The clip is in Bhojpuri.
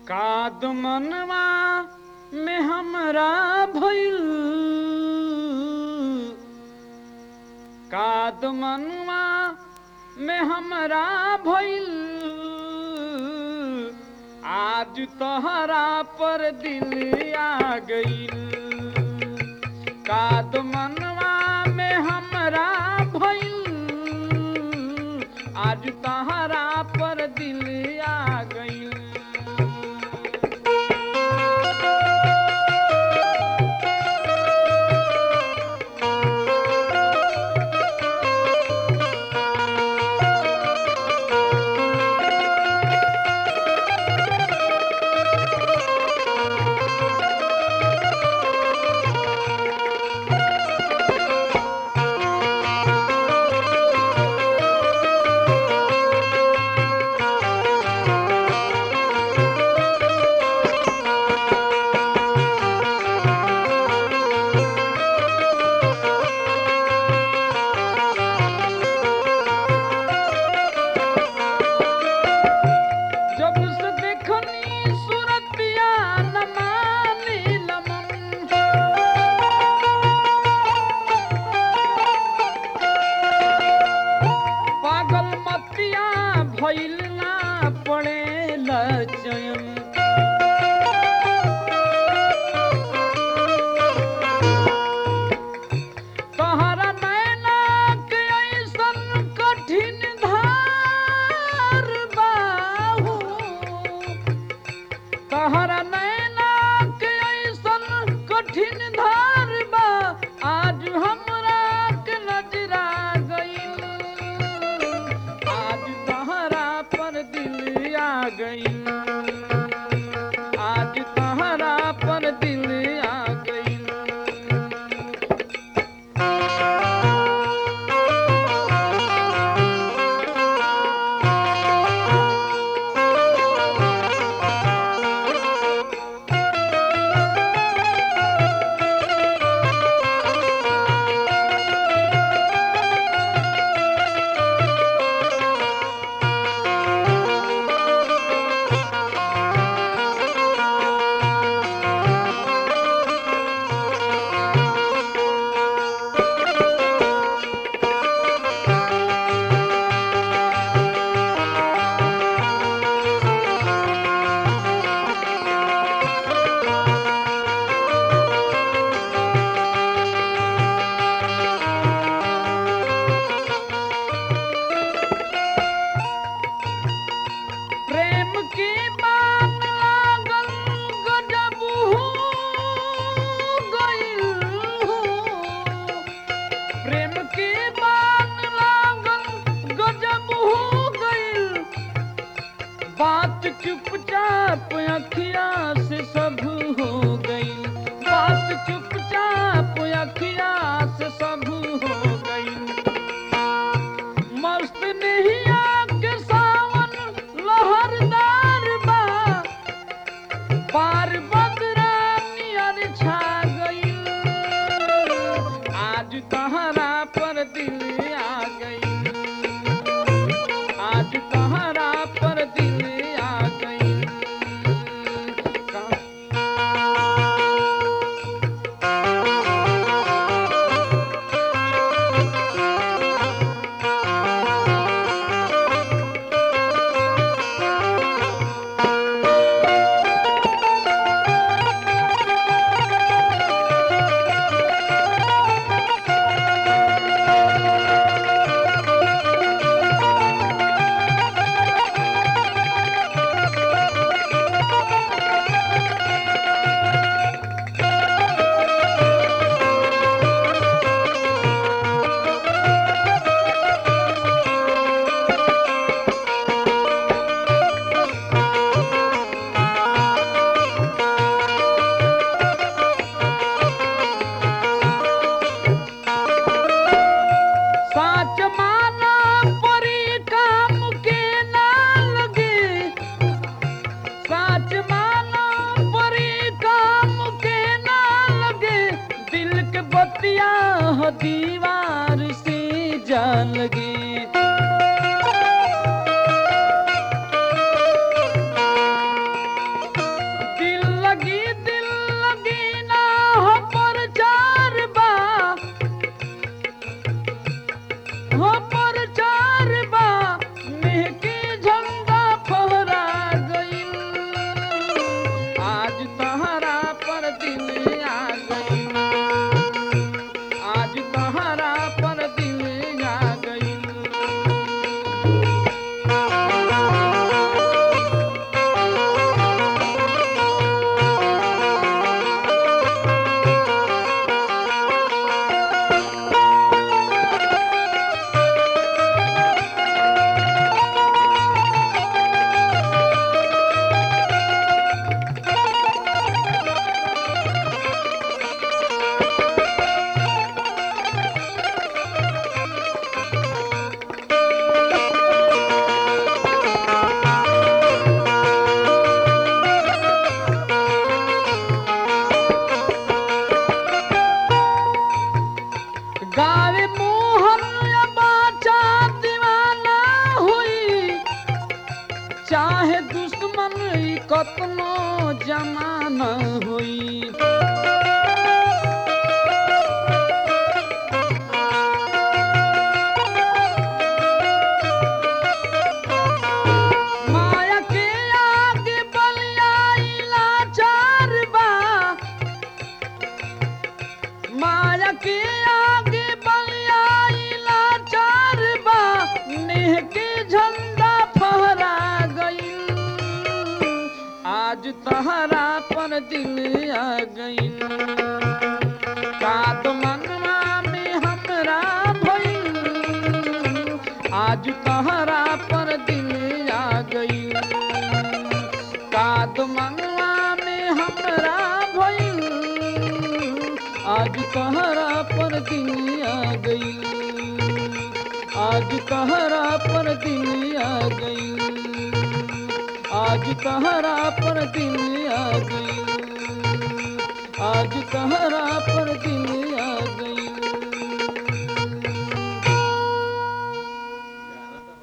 काद मनवा में हमरा भइल काद मनवा में हमरा भइल आज तोहरा पर दिल आ गइल काद मनवा में हमरा भइल आज तोहरा पर दिल आ गइल जब से देखनी सूरतिया नमानी लमन पागल मतिया भइल ना पड़े लचयन तहरा नैना के ऐसन कठिन धार बाहू तहरा नैना के ऐसन कठिन धार बा आज हमरा के नजरा गइल आज तहरा पर दिल आ गइल आज तहरा पर दिल आ गइल प्रेम की बात लागल गजब हो गइल हो। प्रेम की बात लागल गजब हो गइल बात चुपचाप अखिया से सब हो गइल बात चुपचाप अखिया से सब हो गइल मस्त नहिया के सावन लहरदार बा पार बदरा नियर छा गइल आज तहरा पर दिल आ गइल आज तहरा पर दिल आ गइल का- दुश्मन ई कतनो जमाना होई माया के आगे बलियाइला चार बा माया के आगे बलियाइला चार बा नेह के झंडा फहरा गईल आज तहरा पर दिल आ गईल कात मनवा में हमरा भइल आज तहरा पर दिल आ गई काद मनवा में हमरा भइल आज तहरा पर दिल आ गई आज तहरा पर दिल आ गई आज तहरा पर दिल आ गई आज तहरा पर दिल आ गई